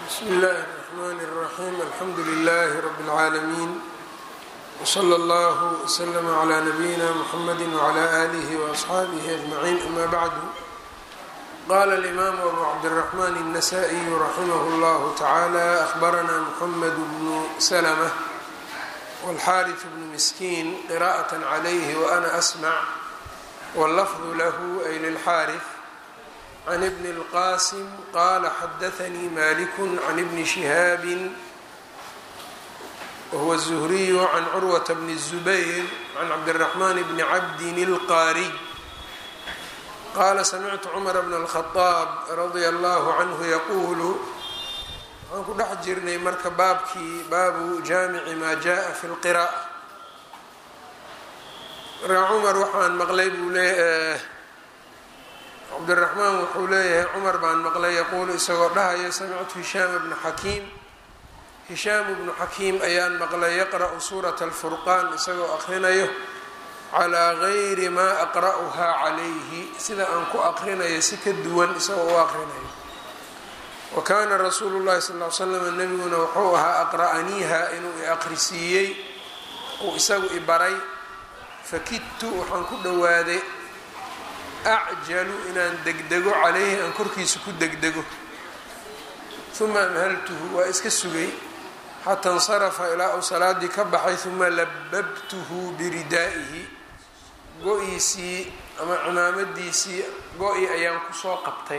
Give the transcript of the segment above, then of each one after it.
bsmi اllahi الرحmn الرaxيm alxamdu لlh rb العaalمين wslى اllه وslm عlى نbyina mحamd وعlى آlih وأصxaabih أجmعين ama bعd qala الإmam أbu cabdالرحmn النsائي raximh اllah taعalى أخbarna mحmed bn slmة wاlxariث bn miskiin qراءة عlyh وأna أsmع wاllfظ lah ay lلxariث عن بن الqاسم qال xdثnي مالك عن بن شهاaب وهو الزهري عن cروة بن الزبير عن cبدالرحمن بن عبد الqاrي qال سمعت cمر بن الخطاب رضي الله عنه يqul waxaan ku dhex jirnay marka baabkii baabu jaamici ma jaءa في الqراءة marka cmar waxaan maqlay buu le cabdiraxmaan wuxuu leeyahay cumar baan maqlay yaquulu isagoo dhahaya samictu hishaam bnu xakiim hishaam bnu xakiim ayaan maqlay yaqra'u suurata alfurqaan isagoo aqrinayo calaa gayri maa aqra'uhaa calayhi sida aan ku aqrinayo si ka duwan isagoo u aqrinayo wa kaana rasuulu llahi sal l slam nebiguna wuxuu ahaa aqra'aniiha inuu i aqrisiiyey uu isagu i baray fakidtu waxaan ku dhowaaday acjalu inaan degdego calayhi aan korkiisa ku degdego uma amhaltuhu waa iska sugay xataa insarafa ilaa uu salaadii ka baxay uma lababtuhu biridaa'ihi go-iisii ama cimaamadiisii go-i ayaan kusoo qabtay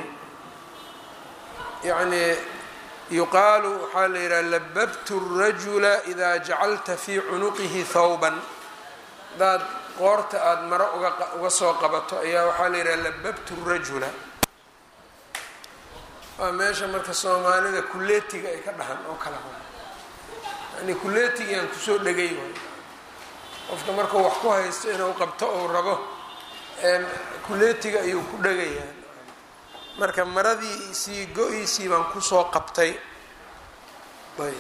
yacnii yuqaalu waxaa la yidhaha lababtu rajula idaa jacalta fii cunuqihi thawban daad qoorta aada maro uga soo qabato ayaa waxaa la yidhaha lababtu rajula waa meesha marka soomaalida kuleetiga ay ka dhahan oo kala yani kuleetigiaan kusoo dhegay waay qofka markuu wax ku haysto inuu qabto ou rabo kuleetiga ayuu ku dhegayaa marka maradiisii go-iisii baan kusoo qabtay ayb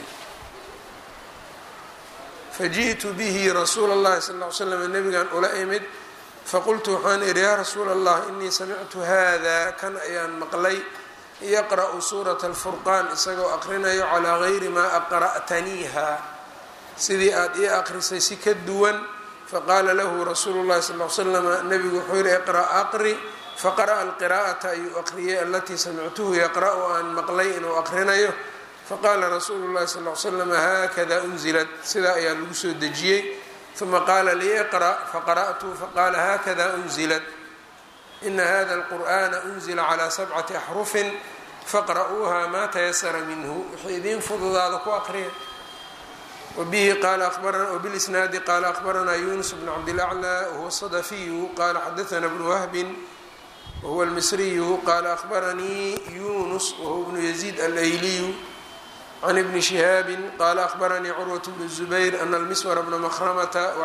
faji'tu bihi rasuula اllahi sal ly slam nabigan ula imid faqultu waxaan idhi yaa rasuula allah inii samictu hada kan ayaan maqlay yaqra'u suurata alfurqaan isagoo aqrinayo calaa gayri maa aqra'taniiha sidii aada ii aqrisay si ka duwan faqaala lahu rasuulu llahi sal l slama nabigu wuxuu yihi iqra' aqri faqara'a alqiraa'ata ayuu aqriyay alatii samictuhu yaqra'u aan maqlay inuu aqrinayo faqaala rasuulu llahi sal l slam haakada unzilat sidaa ayaa lagu soo dejiyey uma qaala lii iqra' faqara'tu faqaala haakada unzilat ina hada alqur'ana unzila calaa sabcati axrufin faqra'uuha maa tayasara minhu wixii idiin fududaada ku aqriya wabihi qaala wbilisnaadi qaala akhbaranaa yunus bn cabdilaclى wahuwa sadafiyu qaala xadaana bnu wahbin wahuwa almisriyu qaala akhbaranii yunus wahuwa bnu yaziid alayliyu can ibni shihaabi qaala akhbaranii curwat bnu zubayr ana almiswar bna mahramata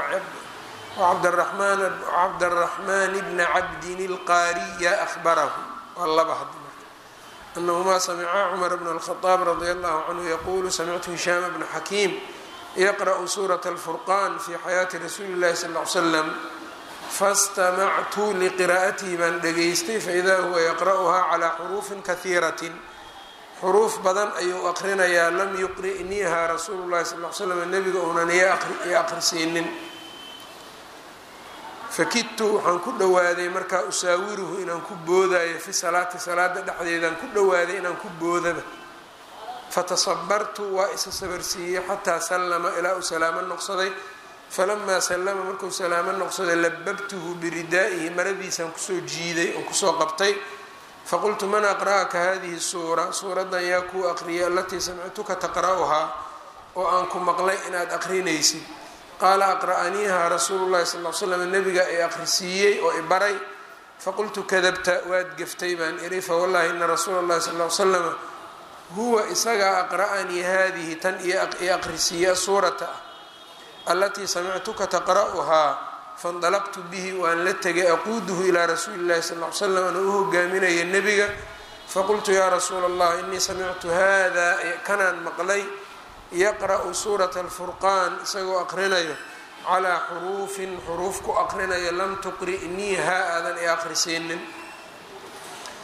cabdaraxmaan bna cabdin ilqaariya ahbarahu waa laba had anahumaa samicaa cumar bna alkhadaab radia allahu canhu yaquulu samictu hishaama bna xakiim yaqra'u suurata alfurqan fi xayaati rasuuli llahi sal l slam fastamactu liqiraa'atihi baan dhegaystay faidaa huwa yaqra'uhaa calaa xuruufin kahiiratin xuruuf badan ayuu aqrinayaa lam yuqri'niiha rasuulu llahi sal l slam nebiga uunan i aqrisiinin fakidtu waxaan ku dhowaaday markaa usaawiruhu inaan ku boodayo fi salaati salaada dhexdeedaan ku dhowaaday inaan ku boodaba fatasabartu waa isa sabarsiiyey xataa sallama ilaa uu salaamo noqsaday falamaa sallama markuu salaamo noqsaday lababtuhu biridaa'ihi maradiisaan kusoo jiiday oon kusoo qabtay faqultu man aqra'aka hadihi suura suuraddan yaa kuu aqriyay alatii samictuka taqra'uhaa oo aan ku maqlay inaad aqrinaysid qaala aqra'aniiha rasuulu llahi sal l slam nabiga ay aqrisiiyey oo i baray faqultu kadabta waad geftay baan idhi fawallahi ina rasuula llahi sal l slama huwa isagaa aqra'anii hadihi tan i aqrisiiya suurata ah alatii samictuka taqra'uhaa faindalaqtu bihi waan la tegay aquuduhu ilaa rasuuli llahi sal l slam ana u hogaaminaya nebiga faqultu yaa rasuula allah inii samictu hada kanaan maqlay yaqra'u suurata alfurqaan isagoo aqrinayo calaa xuruufin xuruuf ku aqrinayo lam tuqri'niiha aadan i aqrisiinin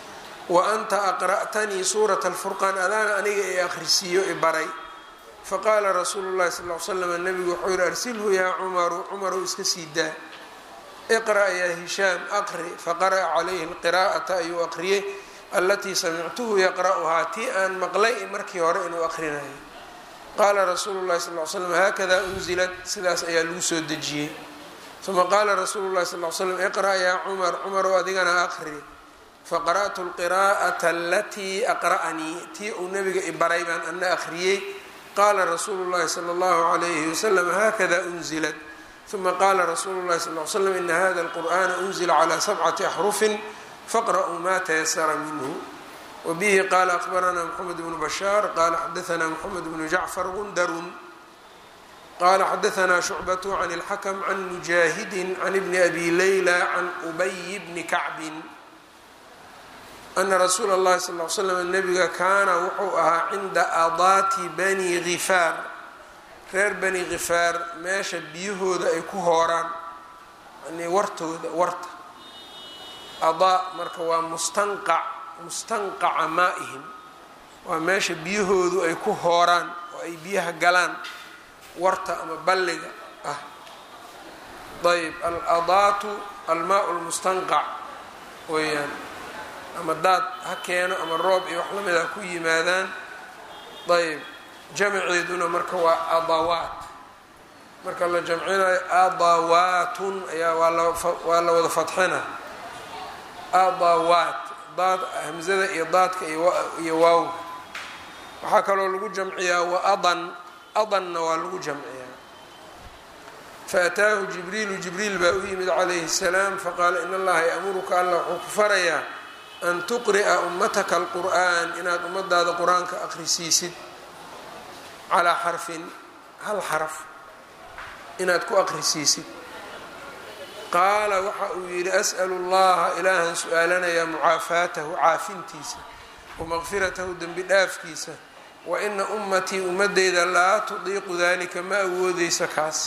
wa anta aqra'tanii suurata alfurqaan adaana aniga i akhrisiiyo i baray faqaala rasuulu llahi sal l slam nabigu wuxuu yihi arsilhu yaa cumaru cumarow iska sii daa iqra' yaa hishaam aqri faqara'a calayhi lqiraa'ata ayuu aqriyey alatii samictuhu yaqra'uhaa tii aan maqlay markii hore inuu aqrinayo qaala rasuulu llahi sal l slam haakada unzilat sidaas ayaa lagu soo dejiyey uma qaala rasuulu llahi sal l slam iqra' yaa cumar cumarow adigana aqri faqara'tu lqiraa'ata alatii aqra'anii tii uu nabiga i baray baan ana akhriyey qaala rasuulu llahi sala allahu alayhi wasalam haakada unzilat uma qaala rasuulu llahi sal l slam ina hada alqur'ana unzila calaa sabcati axrufin faqra'uu ma tayasara minhu wbihi qala akbarana mxamed bnu bashaar qala xadaana mxamed bnu jacfar gundarun qala xadaana shucbatu can اlxakm can mujaahidi can bni abi layla can ubay bni kacbin ana rasuula اllahi sal l slam nabiga kaana wuxuu ahaa cinda adaati bani gifaar reer bani gifaar meesha biyahooda ay ku hooraan yani wartooda warta adaa marka waa mustanqac mustanqaca maa-ihim waa meesha biyahoodu ay ku hooraan oo ay biyaha galaan warta ama balliga ah ayb al-adaatu almaa lmustanqac weeyaan ama daad ha keeno ama roob iyo wax lamid ha ku yimaadaan ayb jamceeduna marka waa adawaat marka la jamcinayo adawaatun ayaa waa la wada fadxina adawaat daad hamzada iyo daadka iyo waawga waxaa kaloo lagu jamciyaa wa adan adanna waa lagu jamciyaa faataahu jibriilu jibriil baa u yimid calayhi الsalaam faqaala in allaha yamuruka alla wuxuu ku farayaa an tuqri'a ummataka alqur'an inaad ummadaada qur-aanka akhrisiisid calaa xarfin hal xaraf inaad ku akhrisiisid qaala waxa uu yidhi as'lu اllaha ilaahan su-aalanayaa mucaafaatahu caafintiisa wamaqfiratahu dembi dhaafkiisa wa ina ummatii ummadeyda laa tudiiqu dalika ma awoodeyso kaas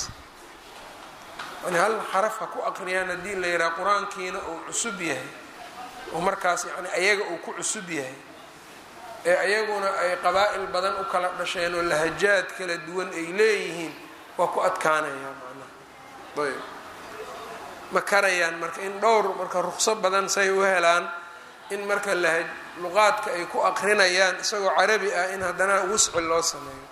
yani hal xaraf ha ku aqriyaan haddii la yidhaha qur-aankiina uu cusub yahay oo markaas yani ayaga uu ku cusub yahay ee ayaguna ay qabaa'il badan u kala dhasheen oo lahajaad kala duwan ay leeyihiin waa ku adkaanayaa macnaha ayb ma karayaan marka in dhowr marka ruqso badan say u helaan in marka laha luqaadka ay ku aqrinayaan isagoo carabi ah in haddana wusci loo sameeyo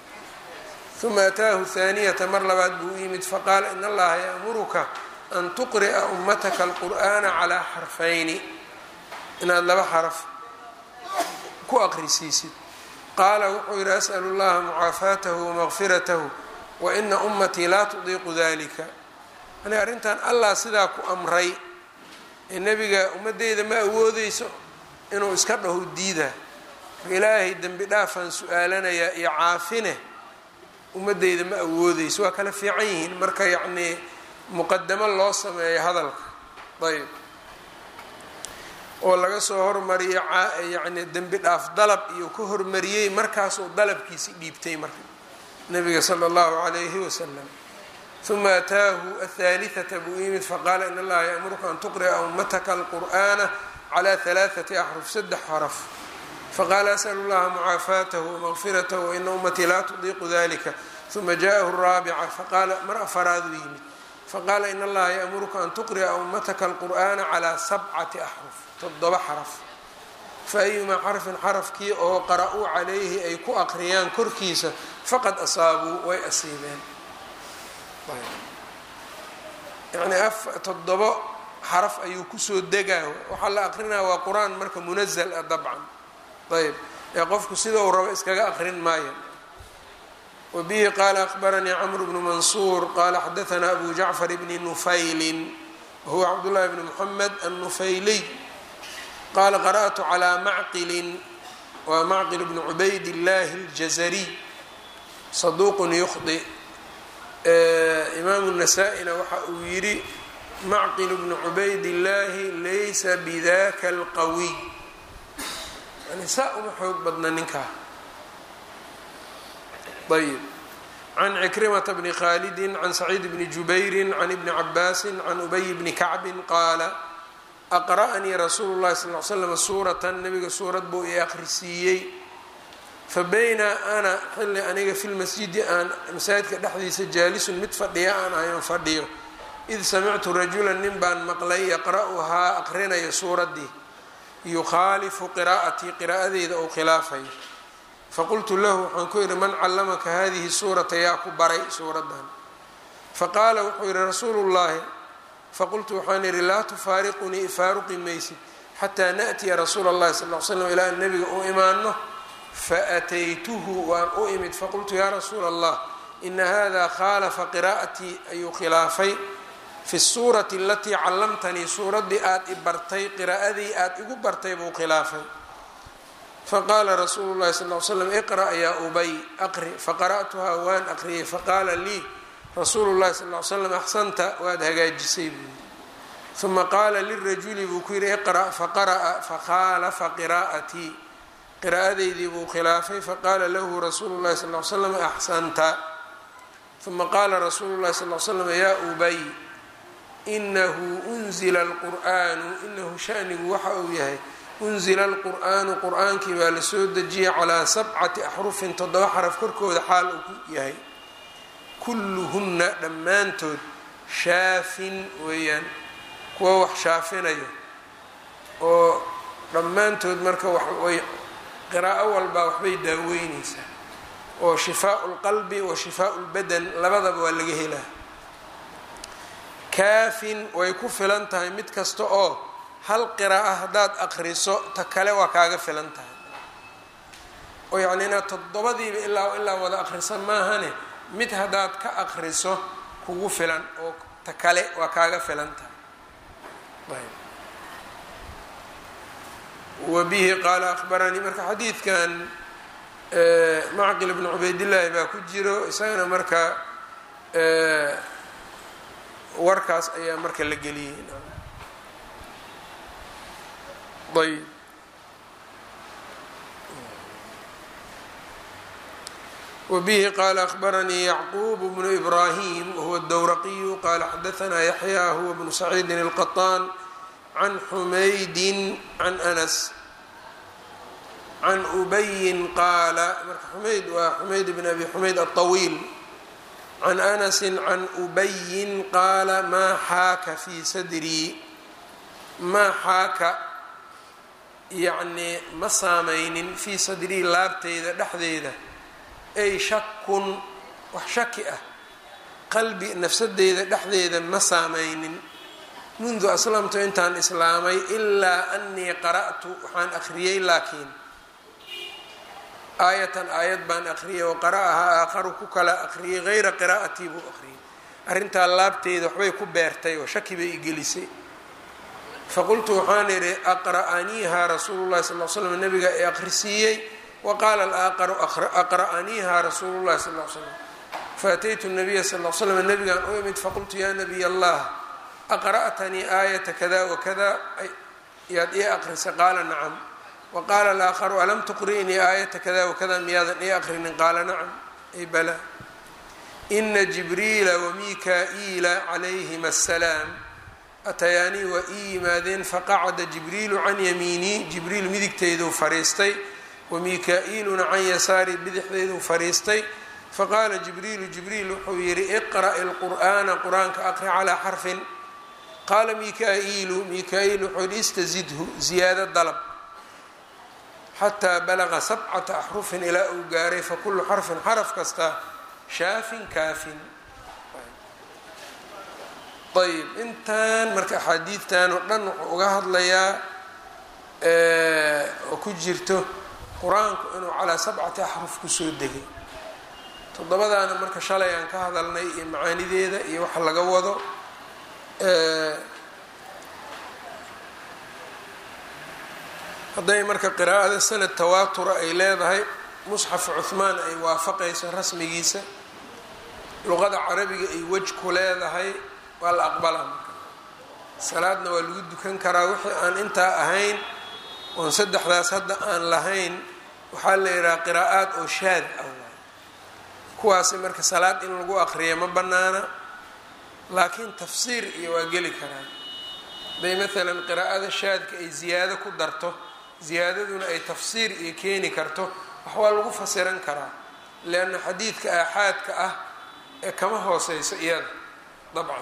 uma ataahu haaniyata mar labaad buu u yimid faqaala in allaha ya'muruka an tuqri'a ummataka alqur'ana calaa xarfayni inaad laba xaraf ku aqrisiisid qaala wuxuu yidhi as'lu llaha mucaafaatahu wamaqfiratahu wa ina ummatii laa tudiiqu dalika yani arrintan allah sidaa ku amray ee nebiga ummadeyda ma awoodeyso inuu iska dhaho diidaa marka ilaahay dembi dhaafaan su-aalanayaa iyo caafine ummadeyda ma awoodeyso waa kala fiican yihiin marka yacnii muqadamo loo sameeyo hadalka ayb oo laga soo hormariyo yacni dembi dhaaf dalab iyo ka hormariyey markaasuu dalabkiisi dhiibtay marka nabiga sala allahu calayhi wasalam uma ataahu athaalihata buu yimid faqaala in allaha ya'muruka an tuqri'a ummataka alqur'ana cala halaathati axruf saddex xaraf faqaala as'lu llaha mucaafaatahu wamaqfiratahu waina ummatii laa tudiiqu dalika uma ja'ahu raabica faqaala mar afaraaduu yimid faqaala in allaha ya'muruka an tuqri'a ummataka alqur'ana calaa sabcati axruf toddoba xaraf faayumaa xarfin xarafkii oo qara-uu calayhi ay ku aqriyaan korkiisa faqad asaabuu way asiibeen yani toddobo xaraf ayuu kusoo degaa waxaa la aqrinaya waa qur-aan marka munazal ah dabcan ayb ee qofku sida uu rabo iskaga aqrin maayo wabihi qaala akbaranii camr bnu mansuur qaala xadaanaa abu jacfar bni nufaylin wahuwa cabdullahi bni muxamed annufayliy qaala qara'tu calaa macqilin waa macqil bni cubayd illahi اljazariy saduuqun yukhdi imaamu nasaa-ina waxa uu yidhi macqil bnu cubayd illaahi laysa bidaka alqawiy yani saa uma xoog badna ninkaa ayb can cikrimata bni khaalidi can saciid bni jubayri can ibni cabaasi can ubay bni kacbin qaala aqra'anii rasuulu llahi sal l slam suuratan nabiga suurad buu i akhrisiiyey fa bayna ana xilli aniga fi lmasjidi aan masaajidka dhexdiisa jaalisun mid fadhiya aan ahayn fadhiyo id samictu rajulan nin baan maqlay yaqra'uhaa aqrinayo suuraddii yukhaalifu qiraa'atii qiraa'adeyda ou khilaafayo faqultu lahu waxaan ku yidhi man callamaka hadihi suurata yaa ku baray suuraddan faqaala wuxuu yidhi rasuulu llaahi faqultu waxaan yidhi laa tufaariqunii ifaaruqi maysid xataa naأtiya rasuula اllahi sal l slam ilaa an nabiga u imaano faataytuhu waan u imid faqultu yaa rasuula allah ina hada khaalafa qiraa'atii ayuu khilaafay fi suurati alatii callamtanii suuraddii aada i bartay qiraa'adii aada igu bartay buu khilaafay faqaala rasuulu llahi sal l slam iqra' yaa ubay aqri faqara'tuhaa waan aqriyay faqaala lii rasuulu llahi sal l slam axsanta waad hagaajisay buu yidhi uma qaala lirajuli buu ku yidhi iqra' faqara'a fakhaalafa qiraa'atii qiraa'adeydii buu khilaafay faqaala lahu rasuulu llahi sal l slam axsanta uma qaala rasuulu llahi sal l slam yaa ubay inahu unzila alqur'aanu inahu shanigu waxa uu yahay unzila alqur'aanu qur'aankii baa la soo dejiyay calaa sabcati axrufin toddoba xaraf korkooda xaal uu ku yahay kulluhunna dhammaantood shaafin weeyaan kuwa wax shaafinayo oo dhammaantood marka waxway qiraa'o walbaa waxbay daaweyneysaa oo shifaau lqalbi wa shifaau lbadan labadaba waa laga helaa kaafin way ku filan tahay mid kasta oo hal qiraa'o haddaad aqriso ta kale waa kaaga filan tahay oo yacni inaad toddobadiiba ilaa ilaa wada aqrisa maahane mid haddaad ka aqriso kugu filan oo ta kale waa kaaga filan tahay wa bihi qaala akhbaranii marka xadiidkan macqil bnu cubaydillaahi baa ku jiro isagana marka warkaas ayaa marka la geliyey ayb wbihi qala akhbaranii yacquub bnu ibrahim wahuwa dowraqiyu qala xadaanaa yaxya huwa bnu saciidin اlqaطaan can xumaydin can anas can ubayin qaala marka xumayd waa xumayd bn abi xumayd aلطawiil can anasi can ubayin qaala maa xaaka fii sadrii maa xaaka yacnii ma saamaynin fii sadrii laabteyda dhexdeeda ay shakun wax shaki ah qalbi nafsadeyda dhexdeeda ma saamaynin mundu aslamtu intaan islaamay ilaa anii qara'tu waxaan akhriyey laakiin aayatan aayad baan akhriyay oo qara'ahaa aakharu ku kala akhriyay hayra qiraa'atii buu akhriyay arrintaa laabteyda waxbay ku beertay oo shaki bay igelisay faqultu waxaan idhi aqra'aniiha rasuulu llahi sal l slam nabiga ee akhrisiiyey waqaala alaaqaru aqra'aniiha rasuulu llahi sal l slam faataytu nabiya sal l slam nabigaan u imid faqultu yaa nabiy allah aqra'tanii aayata kada wakada yaad ii aqrisay qaala nacam waqaala alaakharu alam tuqri'nii aayata kada wakada miyaadan ii aqrinin qaala nacam ay bala ina jibriila wamika-iila calayhima asalaam atayaanii waa ii yimaadeen faqacada jibriilu can yamiinii jibriil midigteyduu fariistay wamika-iiluna can yasaari bidixdeyduu fariistay faqaala jibriilu jibriil wuxuu yidhi iqra'i lqur'aana qur-aanka aqri calaa xarfin qaala mika-iilu mika-iil wuxuu yidhi istazidhu ziyaado dalab xataa balaqa sabcata axrufin ilaa uu gaaray fakulu xarfin xaraf kasta shaafin kaafin ayb intan marka axaadiidtan oo dhan wuxuu uga hadlayaa oo ku jirto qur-aanku inuu calaa sabcati axruf kusoo degay toddobadaana marka shalay aan ka hadalnay iyo macaanideeda iyo waxa laga wado hadday marka qiraa'ada sanad tawaatura ay leedahay musxaf cuhmaan ay waafaqayso rasmigiisa luqada carabiga ay wej ku leedahay waa la aqbalaa marka salaadna waa lagu dukan karaa wixii aan intaa ahayn oon saddexdaas hadda aan lahayn waxaa la yidhaha qiraa'aad oo shaad ah waay kuwaasi marka salaad in lagu aqriya ma bannaana laakiin tafsiir iyo waa geli karaan haday maalan qiraa'ada shaadka ay ziyaado ku darto ziyaadaduna ay tafsiir iyo keeni karto wax waa lagu fasiran karaa leanna xadiidka aaxaadka ah ee kama hooseyso iyada dabcan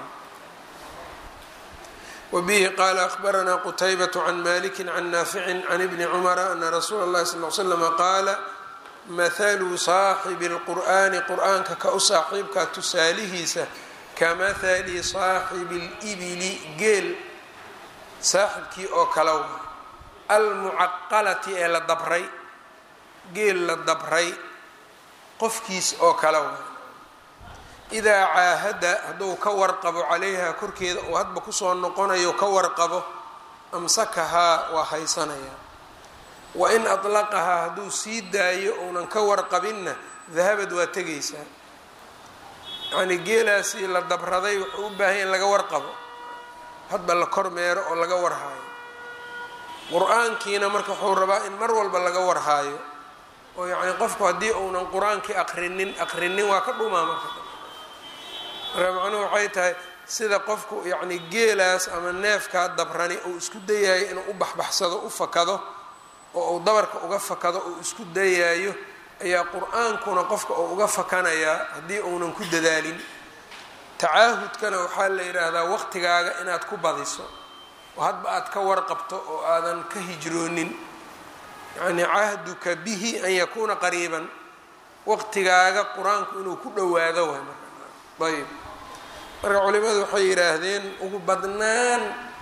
wbihi qala akhbaranaa qutaybaة can maliki can naafici can ibni cumara ana rasuula اllahi sal l slama qaala mahalu saaxibi اlqur'ani qur'aanka ka u saaxiibka tusaalihiisa kamahali saaxibi اlibili geel saaxibkii oo kale wa almucaqalati ee la dabray geel la dabray qofkiis oo kale wa idaa caahada hadduu ka warqabo calayha korkeeda uu hadba kusoo noqonayo ka warqabo amsakahaa waa haysanayaa wa in atlaqahaa hadduu sii daayo uunan ka warqabinna dahabad waa tegaysaa yacnii geelaasii la dabraday wuxuu u baahanya in laga warqabo hadba la kormeero oo laga warhaayo qur-aankiina marka wuxuu rabaa in mar walba laga warhaayo oo yacni qofku haddii uunan qur-aankii aqrinin aqrinin waa ka dhumaa marka marka macnuhu waxay tahay sida qofku yacni geelaas ama neefkaa dabrani uu isku dayayo inuu u baxbaxsado u fakado oo uu dabarka uga fakado uu isku dayaayo ayaa qur-aankuna qofka uu uga fakanayaa haddii uunan ku dadaalin tacaahudkana waxaa la yidhaahdaa waqtigaaga inaad ku badiso oo hadba aad ka warqabto oo aadan ka hijroonin yacni cahduka bihi an yakuuna qariiban waqtigaaga qur-aanku inuu ku dhowaado waay marka ayb marka culimadu waxay yidhaahdeen ugu badnaan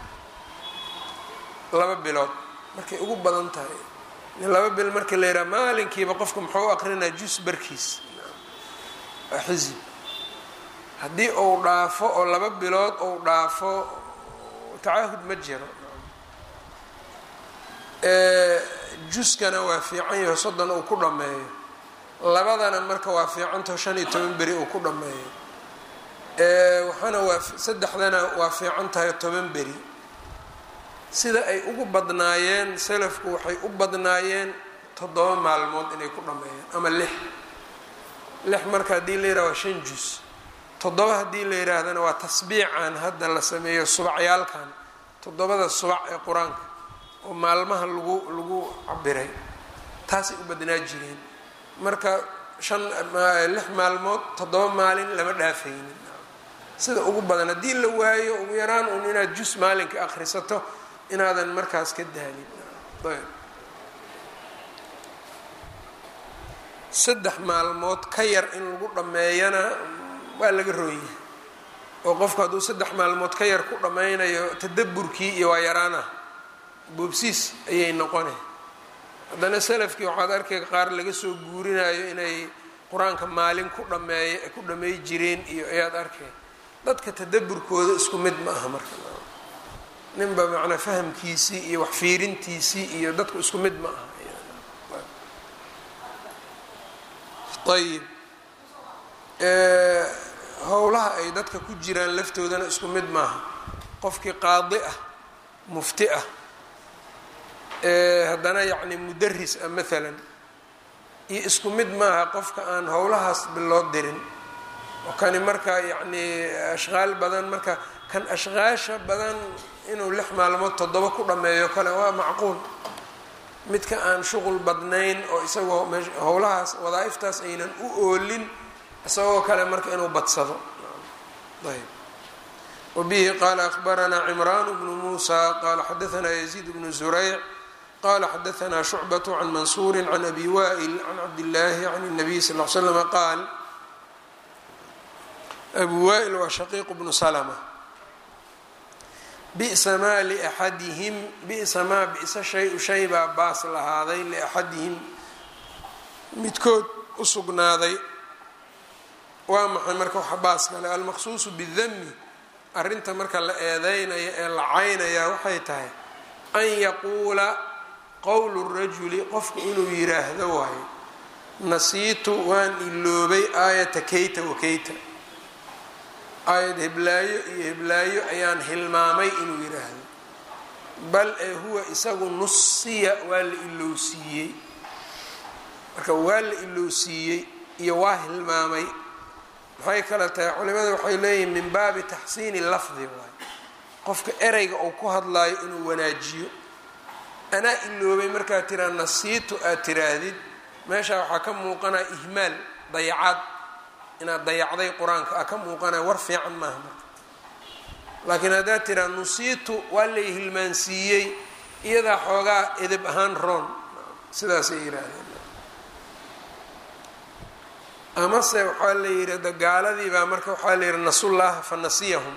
laba bilood markay ugu badan tahay laba bil markii la yidhaha maalinkiiba qofka muxuu aqrinaa jus barkiis waa xisib haddii uu dhaafo oo laba bilood uu dhaafo tacaahud ma jiro juskana waa fiican yaho soddon uu ku dhammeeyo labadana marka waa fiicantaho shan iyo toban beri uu ku dhammeeyo waxaana waa saddexdana waa fiican tahay toban beri sida ay ugu badnaayeen salafku waxay u badnaayeen toddoba maalmood inay ku dhammeeyeen ama lix lix marka haddii la yidhaha waa shan jus toddoba haddii la yidhaahdana waa tasbiican hadda la sameeyo subacyaalkan toddobada subac ee qur-aanka oo maalmaha lagu lagu cabiray taasay u badnaa jireen marka shan lix maalmood toddoba maalin lama dhaafaynin sida ugu badan haddii la waayo ugu yaraan un inaad jus maalinka akhrisato inaadan markaas ka daalin ayb saddex maalmood ka yar in lagu dhammeeyana waa laga rooyahay oo qofku hadduu saddex maalmood ka yar ku dhammaynayo tadaburkii iyo waa yaraana boobsiis ayay noqonay haddana salafkii waxaad arkay qaar laga soo guurinayo inay qur-aanka maalin ku dhameey ku dhammeey jireen iyo ayaad arkay dadka tadaburkooda isku mid ma aha marka ninba macnaa fahamkiisii iyo wax fiirintiisii iyo dadku isku mid ma aha ayib howlaha ay dadka ku jiraan laftoodana isku mid maaha qofkii qaadi ah mufti ah haddana yacni mudaris ah maalan iyo isku mid maaha qofka aan howlahaas biloo dirin oo kani marka yacni ashqaal badan marka kan ashqaasha badan inuu lix maalmood toddoba ku dhammeeyo kale waa macquul midka aan shuqul badnayn oo isagoo howlahaas wadaaiftaas aynan u oolin isagoo kale marka inuu badsado ayb wabihi qaala akhbaranaa cimraan bnu muusa qaala xadaanaa yaziid bnu zurayc qala xadaanaa shucbaة can mansuuri can abi wa'il can cabdillaahi can الnabiy sal l slama qaal abu wa'il waa shaqiiq bnu slma bi'sa maa liaxadihim bi'sa maa bi'sa shay-u shay baa baas lahaaday liaxadihim midkood u sugnaaday waa maxay marka waxa baas kale almaqsuusu bidami arrinta marka la eedeynayo ee la caynayaa waxay tahay an yaquula qowlu rajuli qofku inuu yiraahdo waayo nasiitu waan iloobay aayata kayta wa kayta aayad heblaayo iyo heblaayo ayaan hilmaamay inuu yidhaahdo bal ee huwa isagu nusiya waa la ilowsiiyey marka waa la ilowsiiyey iyo waa hilmaamay maxay kale tahay culimada waxay leeyihiin min baabi taxsiini lafdi waay qofka ereyga uu ku hadlaayo inuu wanaajiyo anaa iloobay markaad tiraa nasiitu aad tiraahdid meeshaa waxaa ka muuqanaya ihmaal dayacaad inaad dayacday qur-aanka a ka muuqanaya war fiican maaha marka laakiin haddaad tiraa nusiitu waa lay hilmaansiiyey iyadaa xoogaa edeb ahaan roon sidaasay yihaahdeen amase waxaa la yidhi dagaaladii baa marka waxaa la yidhi nasullaha fa nasiyahum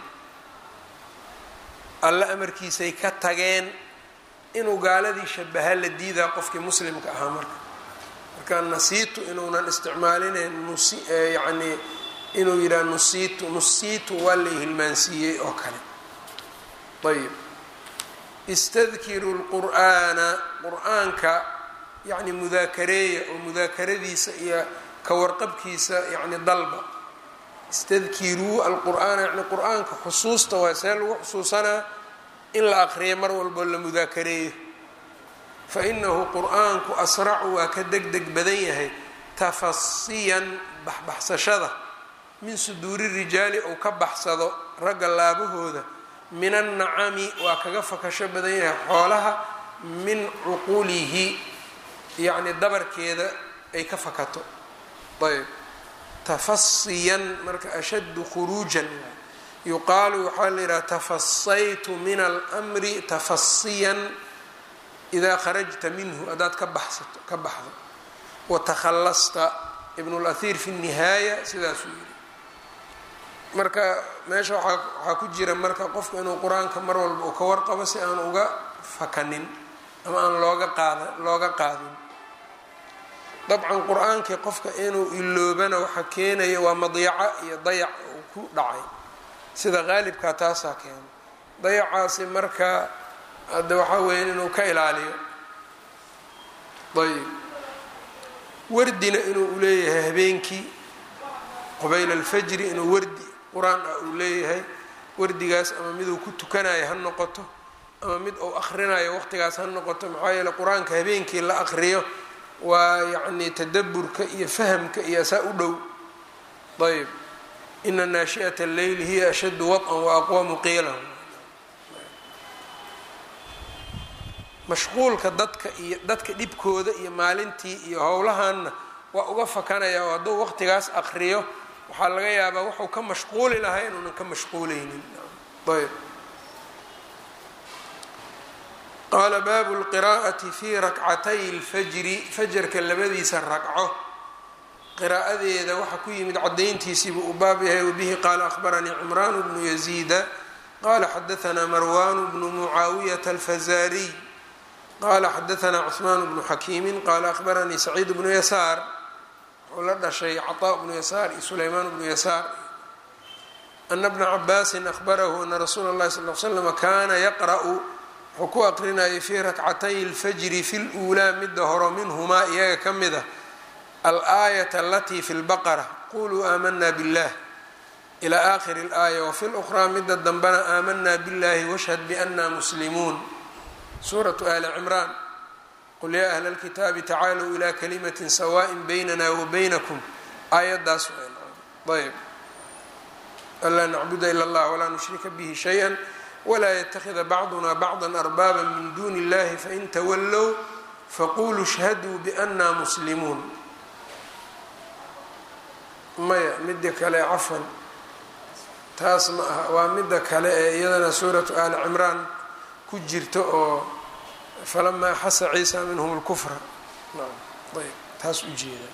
alle amarkiisay ka tageen inuu gaaladii shabaha la diidaa qofkii muslimka ahaa marka marka nasiitu inuunan isticmaalinayn nus yacnii inuu yidhaha nusiitu nusiitu waa lay hilmaansiiyey oo kale ayib istadkiru lqur'aana qur-aanka yacni mudaakareeya oo mudaakaradiisa iyo kawarqabkiisa yacni dalba istadkiruu alqur'aana yani qur-aanka xusuusta waa see lagu xusuusanaa in la aqriyo mar walboo la mudaakareeyo fa inahu qur-aanku asracu waa ka deg deg badan yahay tafasiyan baxbaxsashada min suduuri rijaali uu ka baxsado ragga laabahooda min annacami waa kaga fakasho badan yahay xoolaha min cuqulihi yacni dabarkeeda ay ka fakato ayb tafasiyan marka ashaddu khuruujan yuqaalu waxaa la yidhaha tafasaytu min almri tafasiyan idaa kharajta minhu haddaad ka baxsato ka baxdo watakhallasta ibn اlahir fi الnihaaya sidaasuu yidhi marka meesha waaa waxaa ku jira marka qofku inuu qur-aanka mar walba uu ka warqabo si aan uga fakanin ama aan looga qaada looga qaadin dabcan qur-aankii qofka inuu iloobana waxa keenaya waa madyaco iyo dayac uu ku dhacay sida qaalibkaa taasaa keena dayacaasi marka hadde waxaa weya inuu ka ilaaliyo ayb wardina inuu uleeyahay habeenkii qubayla alfajri inuu wardi qur-aan ah uu leeyahay wardigaas ama miduu ku tukanayo ha noqoto ama mid uu akrinayo waqtigaas ha noqoto maxaa yeele qur-aanka habeenkii la aqriyo waa yacni tadaburka iyo fahamka iyo asaa u dhow ayb ina naashi'ata alleyli hiya ashaddu waط'an wa aqwamu qiilan mashquulka dadka iyo dadka dhibkooda iyo maalintii iyo howlahanna waa uga fakanaya oo hadduu waqtigaas aqriyo waxaa laga yaabaa wuxuu ka mashquuli lahaa inuunan ka mashquuleynin ayb qaala baabu lqiraa'ati fi rakcatay lfajri fajarka labadiisa ragco qiraa'adeeda waxaa ku yimid cadayntiisiibuu u baab yahay wabihi qaala akhbaranii cimraan bnu yaziida qala xadaanaa marwan bnu mucaawiyata alfazaariy qala xadaanaa cثmaan bnu xakiimi qaala akhbaranii saciid bnu yasaar wuxuu la dhashay caطaa bnu yasaar iyo sulaymaan bnu yasaar ana bna cabaasin ahbarahu ana rasuula اllahi sal l slm kana yaqra'u wuxuu ku aqrinayay fii rakcatay اlfajri fi luulaa midda horo minhumaa iyaga ka mid a alaayat alatii fi lbaqara quluu aamana biاllah ilى akhiri اlaaya wafi lأkhraa midda dambena aamanaa biاllahi washhad biana muslimuun suuratu ali cimraan qul yaa ahla اlkitaabi tacaaluu ilaa kalimatin sawaaءin baynana wa baynakum aayaddaas ayb anlaa nacbuda ila اllah walaa nushrika bihi shayئa wlaa ytakida bacduna bacda arbaaba min duni اllahi fain tawallow faquluu shhaduu biana muslimuun maya midda kale cafan taas ma aha waa midda kale ee iyadana suuratu ali cimraan ku jirta oo falamaa axasa ciisa minhum اlkufra ayb taas ujeeda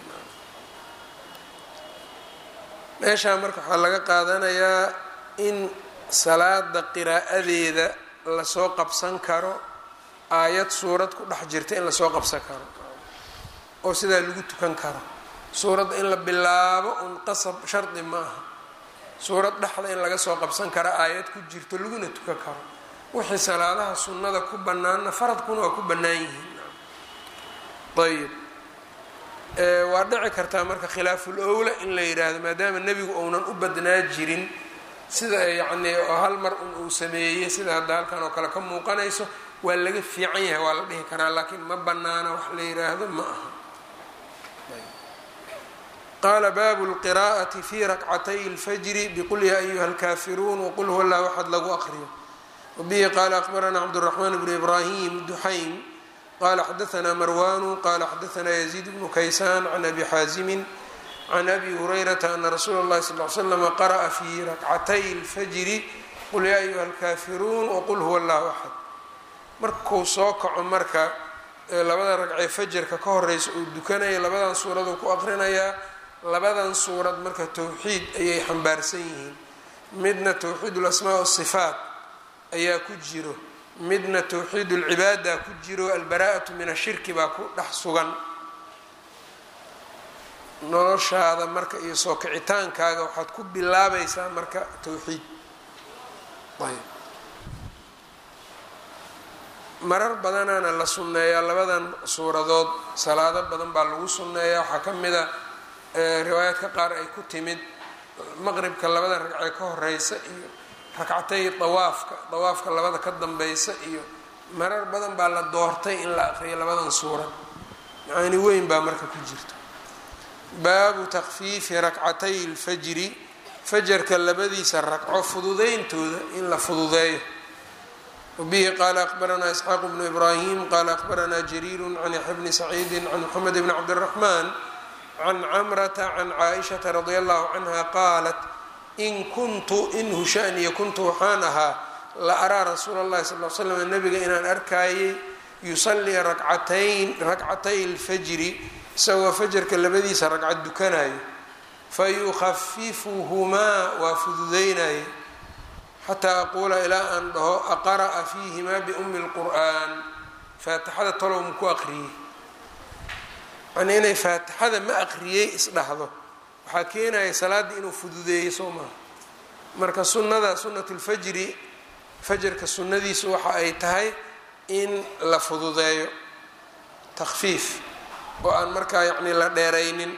meeshaa marka waxaa laga qaadanayaa in salaada qiraa'adeeda lasoo qabsan karo aayad suurad ku dhex jirta in lasoo qabsan karo oo sidaa lagu tukan karo suuradda in la bilaabo un qasab shardi ma aha suurad dhexda in laga soo qabsan karo aayad ku jirto laguna tukan karo wixii salaadaha sunnada ku bannaanna faradkuna waa ku bannaan yihiin ayib waa dhici kartaa marka khilaaful owla in la yidhaahdo maadaama nebigu ounan u badnaa jirin sida yacnii oo hal mar un uu sameeyey sida hadda halkan oo kale ka muuqanayso waa laga fiican yahay waa la dhihi karaa laakiin ma bannaana wax la yidhaahdo ma aha qaala baabu lqiraa'ati fi rakcatay اlfajri biqul yaa ayuha اlkaafiruun waqul huwa llah waxad lagu aqriyo wabihi qaala akbaranaa cabdالرaحman bn ibrahim duxaym qala xadaثna marwanu qala xadaثna yزيid bnu kaysan can abi xaazimi can abi hurayrata ana rasuula اllahi sal ly slm qara'a fi rakcatay اlfajri qul yaa ayuha اlkafiruun wqul huwa اllahu axad markuu soo kaco marka labada ragcee fajarka ka horeysa uu dukanaya labadan suuraduu ku aqrinayaa labadan suurad marka towxiid ayay xambaarsan yihiin midna towxiid اlasmaa wasifaat ayaa ku jiro midna towxiid اlcibaada ku jiro albaraa'atu min ashirki baa ku dhex sugan noloshaada marka iyo soo kicitaankaaga waxaad ku bilaabaysaa marka towxiid ayb marar badanaana la sunneeyaa labadan suuradood salaado badan baa lagu sunneeyaa waxaa ka mid a riwaayaadka qaar ay ku timid maqribka labada ragcee ka horeysa iyo ragcatay dawaafka dawaafka labada ka dambeysa iyo marar badan baa la doortay in la aqriyo labadan suurad macaani weyn baa marka ku jirta baabu takfiifi rakcatay lfajri fajarka labadiisa ragco fududeyntooda in la fududeeyo wbihi qaala akbaranaa isxaaq bnu ibrahim qaala akbaranaa jariiru can yaxya bni saciidi can moxamed bni cabdiraxmaan can camrata can caaishata radi allahu canha qaalat in kuntu in hushaaniya kuntu waxaan ahaa la araa rasuula اllahi sal l slam nabiga inaan arkaayay yusallii rakcatayn rakcatay lfajri isagoo fajarka labadiisa ragcad dukanayo fayukhafifuhumaa waa fududeynaye xataa aquula ilaa aan dhaho aqara'a fiihimaa biumi lqur'an faatixada talow maku aqriyey yani inay faatixada ma aqriyey isdhahdo waxaa keenaya salaaddii inuu fududeeyey soo maha marka sunnada sunnat lfajri fajarka sunnadiisu waxa ay tahay in la fududeeyo takfiif oo aan markaa yacni la dheeraynin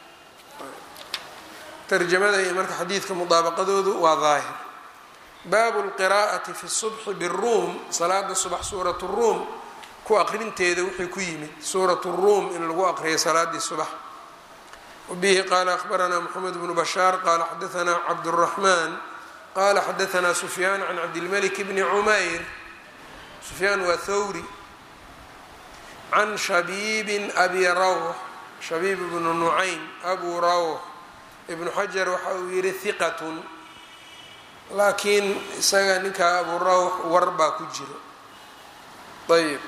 tarjamada iyo marka xadiidka mudaabaqadoodu waa daahir baabu lqiraa'ati fi subxi biruum salaada subax suurat ruum ku aqrinteeda wixii ku yimid suurat ruum in lagu aqriyo salaadii subax wabihi qaala akhbaranaa moxamed bnu bashaar qaala xadaanaa cabduraxmaan qaala xadaanaa sufyaan can cabdilmalik bni cumayr sufyaan waa thawri can shabiibin abi rawx shabiib ibnu nucaym abu rawx ibnu xajar waxa uu yihi hiqatun laakiin isaga ninkaa abu rawx war baa ku jiro ayb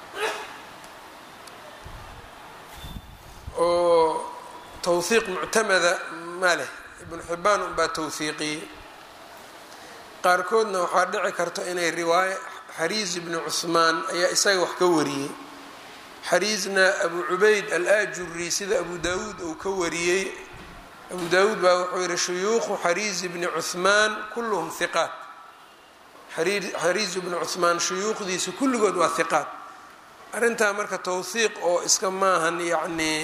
oo towhiiq muctamada ma leh ibnu xibaan unbaa towhiiqiyey qaarkoodna waxaa dhici karta inay riwaayo xariis ibni cuhmaan ayaa isaga wax ka wariyey xariisna abu cubayd al-ajuri sida abu daawuud uu ka wariyey abu daawuud baa wuxuu yihi shuyuukhu xariis bni cuhmaan kulluhum hiqaat xariis bni cuhmaan shuyuukhdiisa kulligood waa hiqaat arrintaa marka towhiiq oo iska maahan yacnii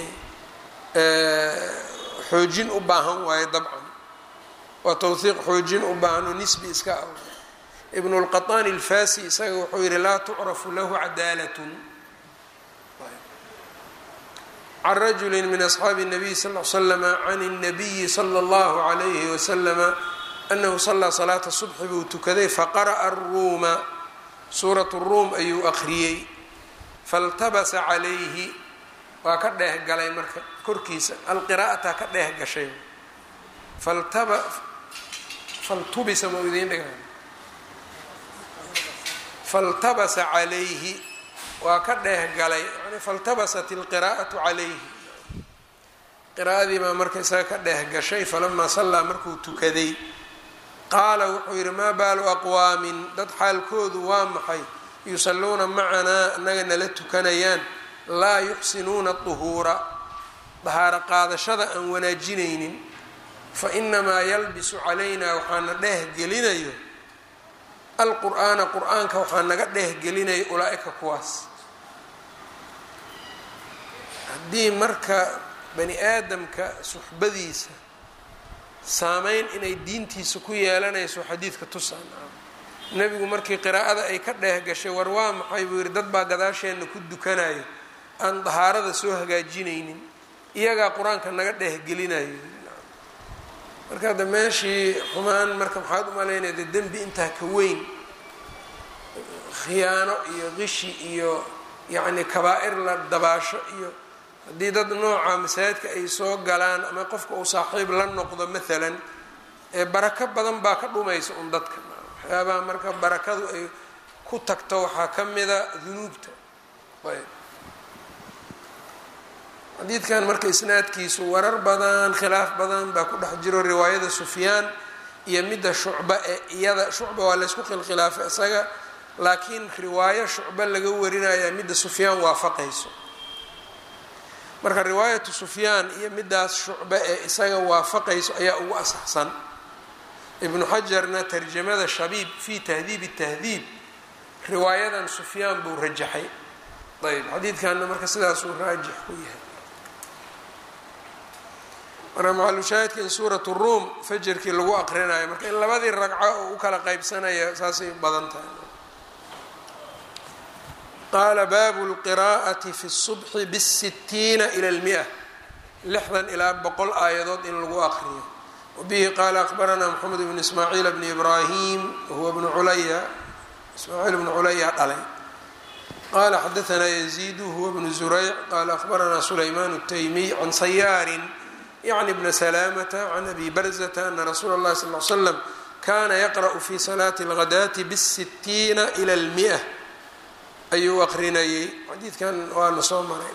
xoojin u baahan waayo dabcan waa towhiiq xoojin u baahan oo nisbi iska ah ibnu lqaطaani alfasi isaga wuxuu yihi laa tucrafu lahu cadaalatun can rajuli min asxaabi الnabiy sal l slama can الnabiyi slى اllahu عalayhi waslama anahu salaa salaata subxi buu tukaday faqara'a aruuma suurat ruum ayuu aqriyey faltabasa calayhi waa ka dheeh galay marka korkiisa alqiraa'ataa ka dheeh gashay faltubisa ma idiin dhiga faltabasa calayhi waa ka dheeh galay yani faltabasat ilqiraa'atu calayhi qiraa'adii baa marka isaga ka dheeh gashay falamaa sallaa markuu tukaday qaala wuxuu yidhi maa baalu aqwaamin dad xaalkoodu waa maxay yusalluuna macanaa annaga nala tukanayaan laa yuxsinuuna duhuura dahaaro qaadashada aan wanaajinaynin fa inamaa yalbisu calaynaa waxaana dheeh gelinayo alqur'aana qur-aanka waxaa naga dheeh gelinayo ulaa-ika kuwaas haddii marka bani aadamka suxbadiisa saameyn inay diintiisa ku yeelanayso xadiidka tusaan nebigu markii qiraa'ada ay ka dheeh gashay war waa maxay buu yidhi dad baa gadaasheenna ku dukanayo aan dahaarada soo hagaajinaynin iyagaa qur-aanka naga dheehgelinayo marka hadda meeshii xumaan marka maxaad u malaynaya dee dembi intaa ka weyn khiyaano iyo qishi iyo yacni kabaa-ir la dabaasho iyo haddii dad nooca masaajidka ay soo galaan ama qofka uu saaxiib la noqdo maalan ee barako badan baa ka dhumaysa un dadka waxyaabaha marka barakadu ay ku tagto waxaa ka mida dunuubta ayb xadiidkan marka isnaadkiisu warar badan khilaaf badan baa ku dhex jiro riwaayada sufyaan iyo midda shucba ee iyada shucba waa laysku khilkhilaafay isaga laakiin riwaayo shucba laga warinaya midda sufyaan waafaqayso marka riwaayatu sufyaan iyo middaas shucbe ee isaga waafaqayso ayaa ugu asaxsan ibnu xajarna tarjamada shabiib fi tahdiib tahdiib riwaayadan sufyaan buu rajaxay ayb xadiidkanna marka sidaasuu raajix ku yahay marka macalushaahidka in suurat ruum fajarkii lagu aqrinayo marka in labadii ragco oo u kala qeybsanaya saasay badan tahay qaala baabu lqiraa'ati fi subxi bsitiina ila lmia lixdan ilaa boqol aayadood in lagu aqriyo wabihi qaala akbaranaa moxamed bn ismaaciil bni ibraahim wahuwa bnu culaya ismaaciil bnu culaya dhalay qala xadaanaa yaziidu huwa bnu zurayc qaala akbaranaa sulaymaan الtaymiy can sayaarin yacni bna salaamata can abi barzata ana rasuula اllahi sal l slam kana yaqra'u fi salaati اlghadaati bsitiina ila lmia ayuu aqrinayay xadiidkan waana soo maray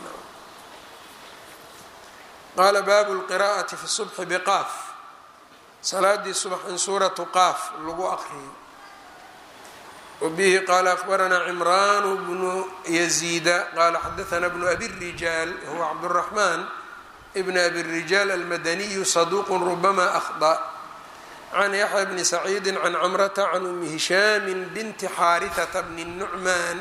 qaala baabu lqiraa'ati fi subxi biqaaf salaadii subax in suuratu qaaf lagu aqriyo wabihi qaala akbaranaa cimraanu bnu yaziida qaala xadaanaa bnu abi rijaal huwa cabduraxmaan bn abi rijaal almadaniyu saduuqu rubama akhda can yaxya bni saciidi can camrata can umi hishaami binti xaarihata bni nucmaan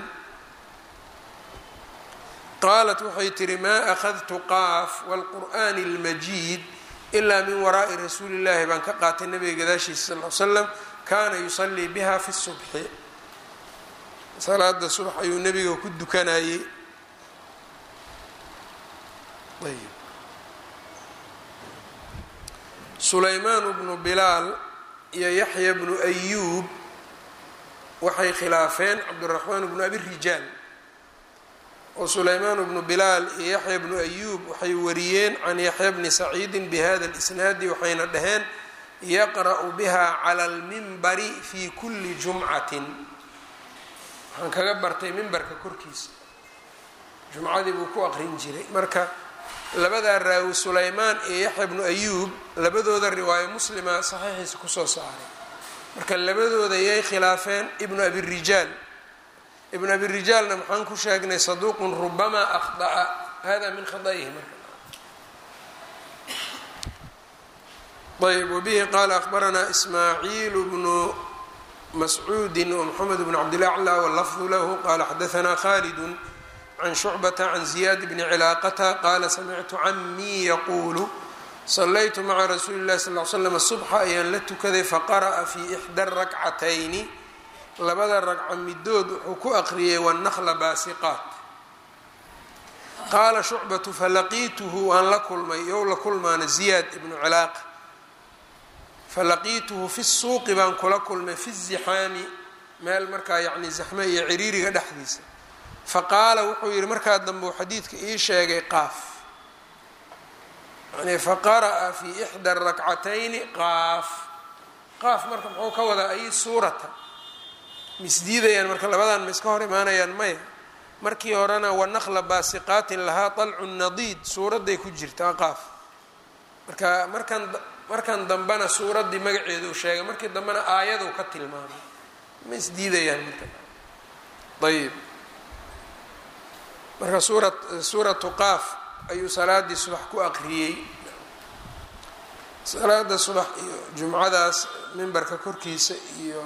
qaalat waxay tihi maa akhadtu qaaf wاlqur'ani اlmajiid ilaa min waraa'i rasuuli llahi baan ka qaatay nabiga gadaashiisa sal l slam kaana yusalii biha fi subxi salaada subax ayuu nebiga ku dukanayey sulaymaan bnu bilaal iyo yaxya bnu ayuub waxay khilaafeen cabdiraxmaan bnu abi rijaal oo sulaymaan bnu bilaal iyo yaxya bnu ayuub waxay wariyeen can yaxya bni saciidin bihada lisnaadi waxayna dhaheen yaqra'u biha cala almimbari fi kuli jumcatin waxaan kaga bartay mimbarka korkiisa jumcadii buu ku aqrin jiray marka labadaa raawi sulaymaan iyo yaxya bnu ayuub labadooda riwaayo muslima saxiixiisa kusoo saaray marka labadooda yay khilaafeen ibnu abi rijaal ibn abi rijaalna maxaan ku sheegnay saduuqun rubamaa akhda'a hada min khada'ihi marka ayb wabihi qaala akbaranaa ismaaciil bnu mascuudi wmoxamed bn cabdilaclى wlafdu lahu qala xadaanaa khalidu can shucbata can ziyaad bni cilaaqata qaala samictu camii yaquulu salaytu maca rasuuli اllahi sal l slam subxa ayaan la tukaday faqara'a fi ixda rakcatayni labada ragco midood wuxuu ku aqriyay wannakla baasiqaat qaala shucbatu falaqiituhu waan la kulmay yow la kulmaana ziyaad ibnu cilaaqa falaqiituhu fi suuqi baan kula kulmay fi zixaami meel markaa yacni zaxme iyo ciriiriga dhexdiisa faqaala wuxuu yihi markaa dambe uu xadiidka ii sheegay qaaf yani faqara'a fi ixda rakcatayni qaaf qaaf marka muxuu ka wadaa ay suurata misdiidayaan marka labadan ma iska hor imaanayaan maya markii horena wanakla baasiqaatin lahaa dalcu nadiid suuradday ku jirtaa qaaf marka markan markan dambena suuraddii magaceedu sheegay markii dambena aayadu ka tilmaamay ma isdiidayaan marka ayib marka suura suuratu qaaf ayuu salaadii subax ku aqriyey salaada subax iyo jumcadaas mimbarka korkiisa iyo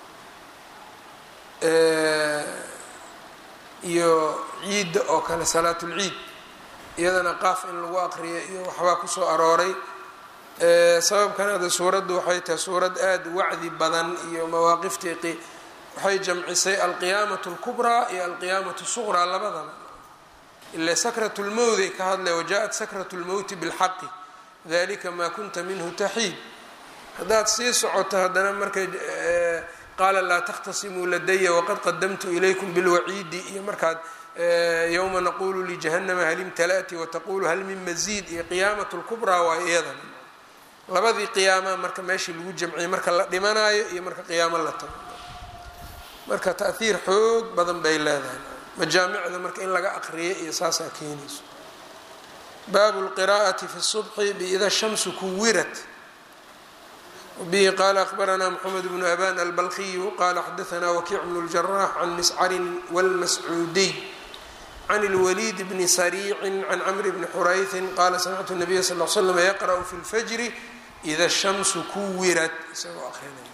iyo ciidda oo kale salaatulciid iyadana qaaf in lagu aqriyo iyo waxbaa kusoo arooray sababkan ada suuraddu waxay tahay suurad aada wacdi badan iyo mawaaqiftii waxay jamcisay alqiyaamatu اlkubraa iyo alqiyaamatu suqraa labadaba ila sakrat lmowt ay ka hadlay wajaءat sakrat lmowti bilxaqi dalika maa kunta minhu taxiid haddaad sii socoto haddana marka qaala laa takhtasimuu ladaya waqad qadamtu ilaykum bilwaciidi iyo markaad yowma naqulu lijahanama hal imtala'ti wataqulu hal min maziid iyo qiyaamat lkubraa waa iyadan labadii qiyaama marka meeshii lagu jamciyay marka la dhimanaayo iyo marka qiyaamo la tago marka taahiir xoog badan bay leedahay majaamicda marka in laga aqriyo iyo saasaa keenayso baabu lqiraa'ati fi subxi biida shamsu kuwirat bihi qaala akhbaranaa mxamed bnu aban albalkiyu qaala xadaanaa wakiic bnu ljarax can miscarin wlmascuudiy can lwaliid bni sariicin can camri bni xurayhin qaala samictu nabiya sal l slam yaqra'u fi lfajri ida shamsu kuwirat isagoo aqrinaya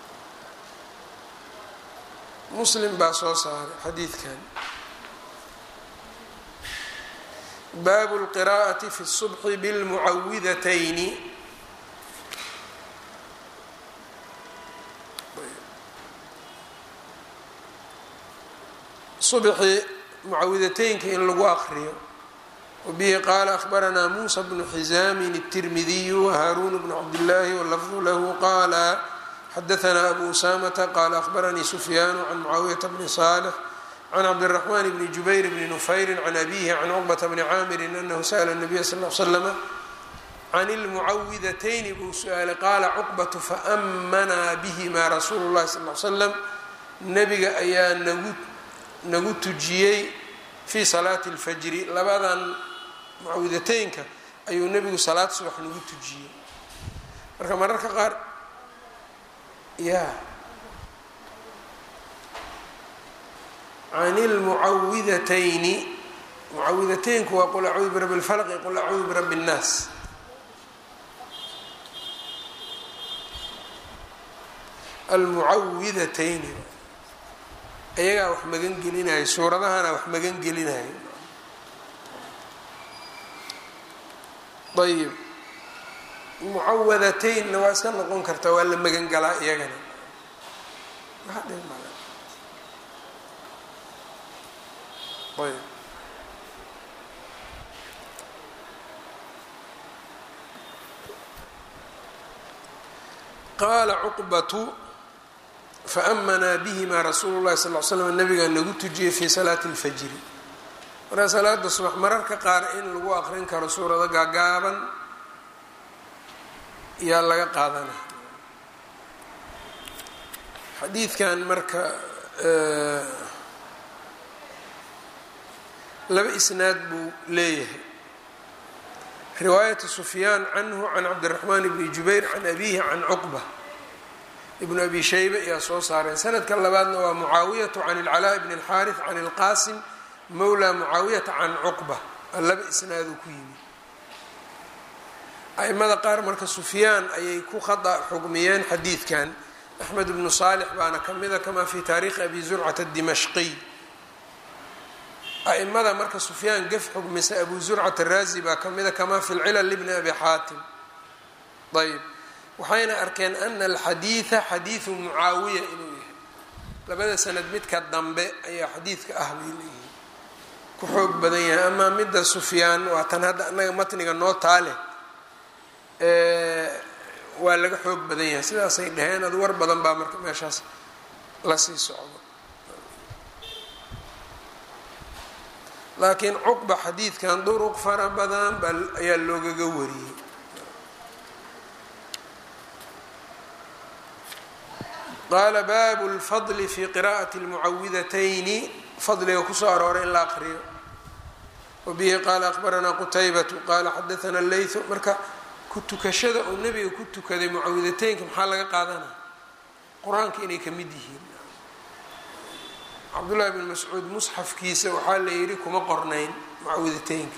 muslim baa soo saaray xadiidkan baabu lqiraa'ati fi subxi bilmucawidatayni subxi mucawidateynka in lagu aqriyo wabihi qaala akhbaranaa muusa bnu xisaamin الtirmidiyu wahaaruun bnu cabdillaahi walafdu lahu qaala xadaanaa abu usaamata qaala akhbaranii sufyaanu can mucaawiyata bni saalix can cabdiraxmaan bni jubayr bni nufayri can abihi can cuqbata bni caamirin anahu sa'la nabiya sal l slama can ilmucawidatayni buu su-aalay qaala cuqbatu faamanaa bihima rasuulu llahi sal l slam nabiga ayaa nagu nagu tujiyey fii salaati اlfajri labadan mucawidateynka ayuu nebigu salaad subax nagu tujiyey marka mararka qaar ya can اlmucawidatayni mucawidateynku waa qul acuudu birabi اlfalq iyo qul acuudu birabi الnaas almucawidatayni ayagaa wax magan gelinayo suuradahana wax magan gelinayo ayib mucawadataynna waa iska noqon kartaa waa la magan galaa iyagana ayb qaala cuqbatu faamanaa bihima rasuulu llahi sal l slam nabigaa nagu tujiyey fii salaati اlfajri markaa salaada subax mararka qaar in lagu aqrin karo suurado gaagaaban yaa laga qaadana xadiidkan marka laba isnaad buu leeyahay riwaayatu sufyaan canhu can cabdiraxmaan bni jubayr can abihi can cuqba ibnu abi shayba ayaa soo saareen sanadka labaadna waa mucaawiyatu can ilcalaa bni اlxaarif can ilqaasim mowla mucaawiyata can cuqba laba isnaaduu ku yimi aimada qaar marka sufyaan ayay ku khada xugmiyeen xadiidkan axmed bnu saalix baana ka mida kamaa fi taariikhi abi zurcata dimashqiy aimada marka sufyaan gef xugmisa abu zurcat araazi baa ka mida kamaa fi lcilal libni abi xaatim ayb waxayna arkeen ana alxadiida xadiidu mucaawiya inuu yahay labada sanad midka dambe ayaa xadiidka ah bay leeyihiin ku xoog badan yahay amaa midda sufyaan waa tan hadda annaga matniga noo taale waa laga xoog badan yahay sidaasay dhaheen ad war badan baa marka meeshaas lasii socdo laakiin cuqba xadiidkan duruq fara badan baa ayaa loogaga wariyey qaala baabu lfadli fi qira'ati lmucawidatayni fadliga kusoo arooray in la aqriyo wabihi qaala akhbaranaa qutaybatu qaala xadaana leytu marka ku tukashada uu nebiga ku tukaday mucawidateynka maxaa laga qaadanaya qur-aanka inay ka mid yihiin cabdullahi bn mascuud musxafkiisa waxaa la yidhi kuma qornayn mucawidateynka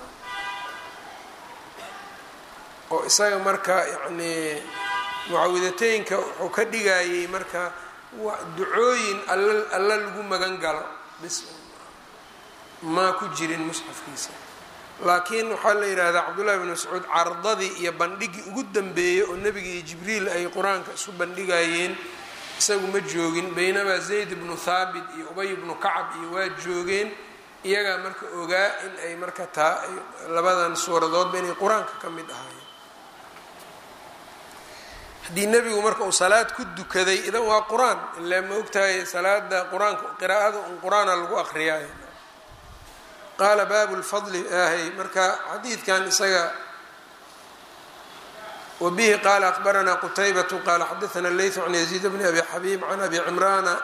oo isaga marka yacnii mucawidateynka wuxuu ka dhigayay marka ducooyin alla alla lagu magan galo bis maa ku jirin musxafkiisa laakiin waxaa la yidhaahdaa cabdullahi bn mascuud cardadii iyo bandhigii ugu dambeeyey oo nebiga iyo jibriil ay qur-aanka isu bandhigayeen isagu ma joogin baynamaa zayd bnu thaabit iyo ubay bnu kacab iyo waa joogeen iyagaa marka ogaa in ay marka taa labadan suuradoodba inay qur-aanka ka mid ahaayeen haddii nebigu marka uu salaad ku dukaday idan waa qur-aan ilaa ma ogtahay salaada qur-aanka qiraa'ada un qur-aana lagu aqriyaayo qaala baabu lfadli ahay marka xadiidkan isaga wabihi qaala akbaranaa qutaybatu qaala xadaana leytu can yaziid bni abi xabiib can abi cimraana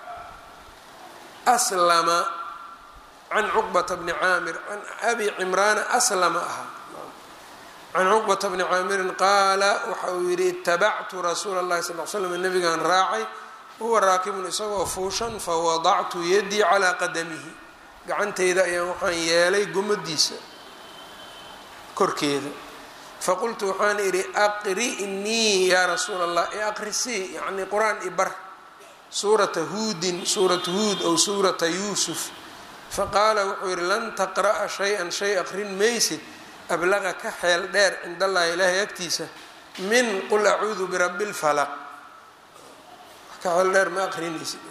aslama can cuqbata bni caamir can abi cimraana aslama ahaa can cuqbata bni caamirin qaala waxa uu yidhi itabactu rasuula اllahi sal l slam nabigaan raacay huwa raakibun isagoo fuushan fawadactu yadii calaa qadamihi gacantayda ayaan waxaan yeelay gomadiisa korkeeda faqultu waxaan idhi aqri'nii yaa rasuula allah e aqrisii yacni qur-aan ibar suurata huudin suurata huud ow suurata yuusuf faqaala wuxuu yidhi lan taqra'a shay-an shay aqrin maysid ablaqa ka xeel dheer cind allahi ilaahay agtiisa min qul acuudu birabbi lfalaq ka xeel dheer ma aqrinaysid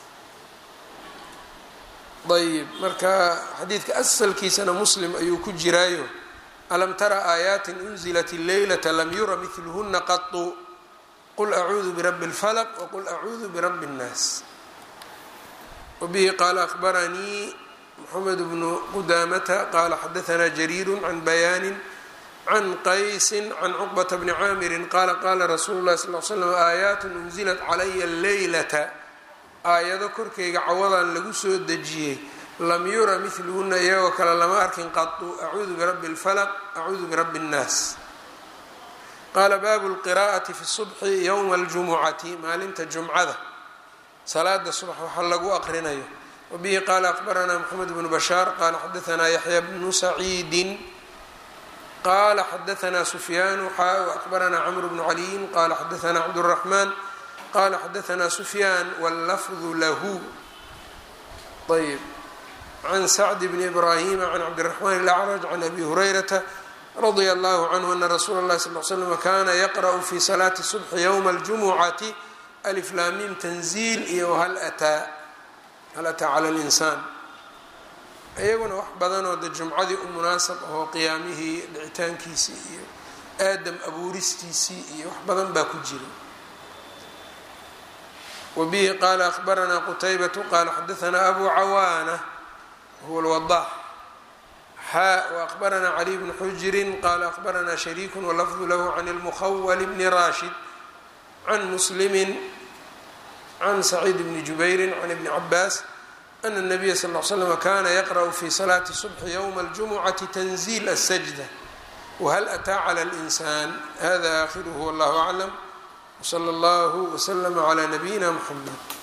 ayb marka xadiidka asalkiisana muslim ayuu ku jiraayo alam tara aayaatin unzilat leylata lam yura midluhuna qatu qul acuudu birabbi اlfalq wqul acuudu birabbi اnnaas wabihi qaala akbaranii mxamed bnu qudamata qaala xadaanaa jariiru can bayaani can qaysi can cuqbata bni caamiri qaala qaala rasuulu lahi sal l slam aayaat unzilat calaya leylata aayado korkayga cawadan lagu soo dejiyey lam yura midluhuna iyagoo kale lama arkin qatu acuudu birabbi اlfalq acuudu birabbi اnnaas qaala baabu lqiraa'ati fi subxi yowma aljumucati maalinta jumcada salaada subax waxa lagu aqrinayo wabihi qaala akbaranaa moxamed bnu bashaar qaala xadaanaa yaxya bnu saciidin qaala xadaanaa sufyaanu xaa akbaranaa camru bnu caliyin qaala xadaanaa cabduraxmaan qala xadaanaa sufyaan wاllafdu lahu ayb can sacd bni ibraahima can cabdiraxmaan ilacraj can abi hurayrata radia allahu canhu ana rasuula اllahi sal l slm kana yaqra'u fi salaati subxi ywma اljumucati aliflaamim tanziil iyo hal ataa hal ataa cala linsaan iyaguna wax badanoo de jumcadii u munaasab ahoo qiyaamihii dhicitaankiisii iyo aadam abuuristiisii iyo wax badan baa ku jira wbihi qaala akbaranaa qutaybatu qaala xadaanaa abu cawaana huwa lwadax xaa waakbaranaa caliy bnu xujirin qaala akbaranaa shariiku walafdu lahu can lmukhawal bni rashid can muslimi can saciid bni jubayri can ibni cabaas ana الnabiya sal l slm kana yaqra'u fi salaati subxi ywma اljumucati tanziil asajda whal ataa clى اlinsan hada akhiruhu wallahu aclam wslى اllah wslm عlى nabiyina mxamed